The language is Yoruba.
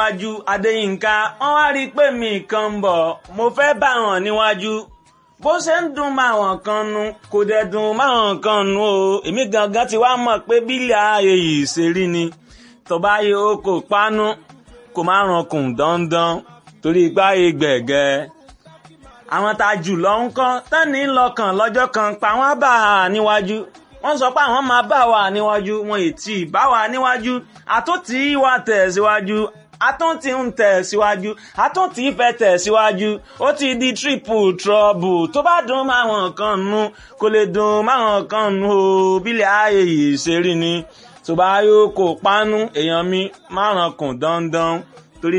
níwájú adéyínká wọ́n wá rí i pé mi kan ń bọ̀ mo fẹ́ bá wọn níwájú bó ṣe ń dùn máwọn kan nu kò dẹ̀ dùn máwọn kan nu o èmi gangan ti wá mọ̀ pé bílẹ̀ ààyè yìí ṣe rí ni tó bá yẹ o kò pánú kò má rankùn dandan torí ipá yẹ gbẹ̀gẹ́ àwọn tá a jù lọ ń kọ́ tẹ́ni lọ́kàn lọ́jọ́ kan pa wọ́n bá a níwájú wọ́n sọ pé àwọn máa bá wa níwájú wọn ètí bá wa níwájú àtúntì wa tẹ̀ síwájú àtúntì ń tẹ̀ síwájú àtúntì fẹ́ tẹ̀ síwájú ó ti di triple trouble tó bá dùn máwọn kan nu kò lè dùn máwọn kan nu o bílẹ̀ ayé yìí ṣe rí ni tó bá yóò kó pánú èèyàn mi márùn kùn dandan